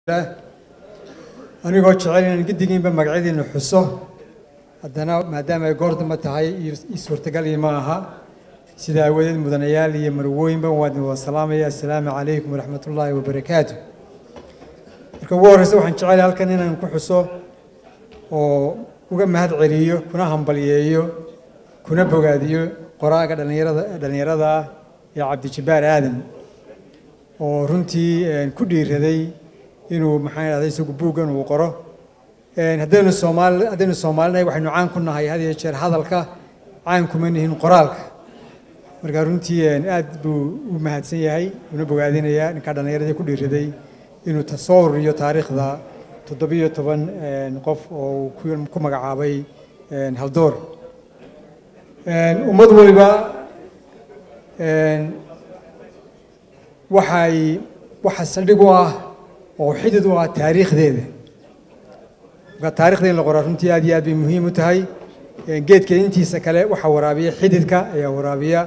anigoo jecel inaan giddigiinba magacyadiina xuso haddana maadaama ay goor damba tahay ii suurtagalii ma aha sida aawadeed mudanayaal iyo marwooyinba waan idin wada salaamaya assalaamu calaykum waraxmat ullaahi wabarakaatu marka ugu horreysa waxaan jecelahay halkan inaan ku xuso oo uga mahad celiyo kuna hambalyeeyo kuna bogaadiyo qoraaga dhallinyarada dhallinyarada ah ee cabdijabbaar aadan oo runtii ku dhiiraday inuu maxaan idhahda isagu buuggan uu qoro haddaynu soomaali haddaynu soomaalinahay waxaynu caan ku nahay had iyo jeer hadalka caan kuma nihin qoraalka marka runtii aad buu u mahadsan yahay una bogaadinayaa ninkaa dhallinyaradii ku dhiiraday inuu soo ururiyo taariikhda toddobiyo toban qof oo uu ku magacaabay haldoor ummad waliba waxay waxa saldhig u ah oo xidid u ah taariikhdeeda marka taarikhda in la qoraa runtii aad iyo aad bay muhiim u tahay geedka intiisa kale waxaa waraabiya xididka ayaa waraabiya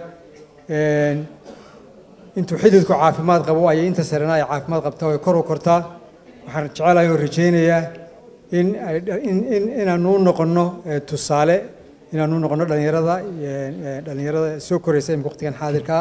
intuu xididku caafimaad qabo ayay inta sarena ay caafimaad qabtaa ay kor u kortaa waxaan jecelahay oo rajaynayaa in inaanu u noqonno tusaale inaanu u noqonno dhallinyarada dhallinyarada soo koraysa imika waqtigan xaadirkaa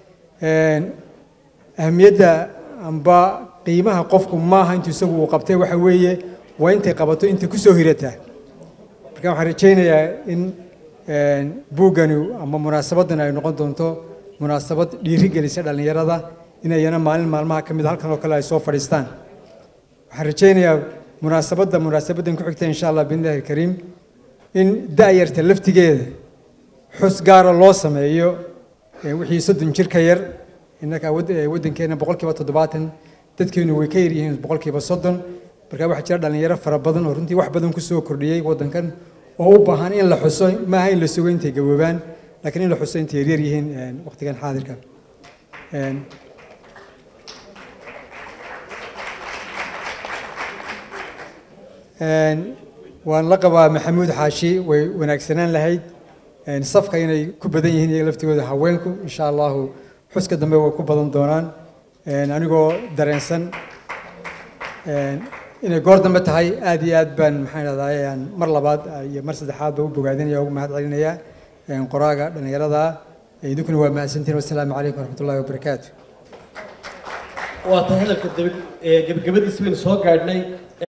ahamiyadda amba qiimaha qofku maaha intuu isagu uu qabtay waxa weeye waa intay qabato intay ku soo hirataa marka waxaan rajaynayaa in buuggani ama munaasabaddan ay noqon doonto munaasabad dhiiri gelisa dhallinyarada inayana maalin maalmaha ka mid halkan oo kale ay soo fadhiistaan waxaan rajaynayaa munaasabadda munaasabaddan ku xigta insha allah biidnillahi alkariim in da'yarta laftigeeda xus gaara loo sameeyo wixii soddon jir ka yar innaka waddankeena boqolkiiba toddobaatan dadkeenu way ka yaryihiin boqolkiiba soddon marka waxaa jira dhallinyaro fara badan oo runtii wax badan ku soo kordhiyey waddankan oo u baahan in la xuso maaha in la sugo intay gaboobaan laakiin in la xuso intay yaryar yihiin waqtigan xaadirka waan la qabaa maxamuud xaashi way wanaagsanaan lahayd safka inay ku badan yihiin iyaga laftigooda haweenku insha allahu xuska dambe way ku badan doonaan anigoo dareensan inay goor dambe tahay aad iyo aad baan maxaan idhahdaa mar labaad iyo mar saddexaad ba u bogaadinaya ugu mahad celinaya qoraaga dhallinyarada idinkuna waa mahadsantiin wassalaamu calaykum waraxmatullahi wabarakaatu waa tahay hadalka gebagabadiisa baynu soo gaadhnay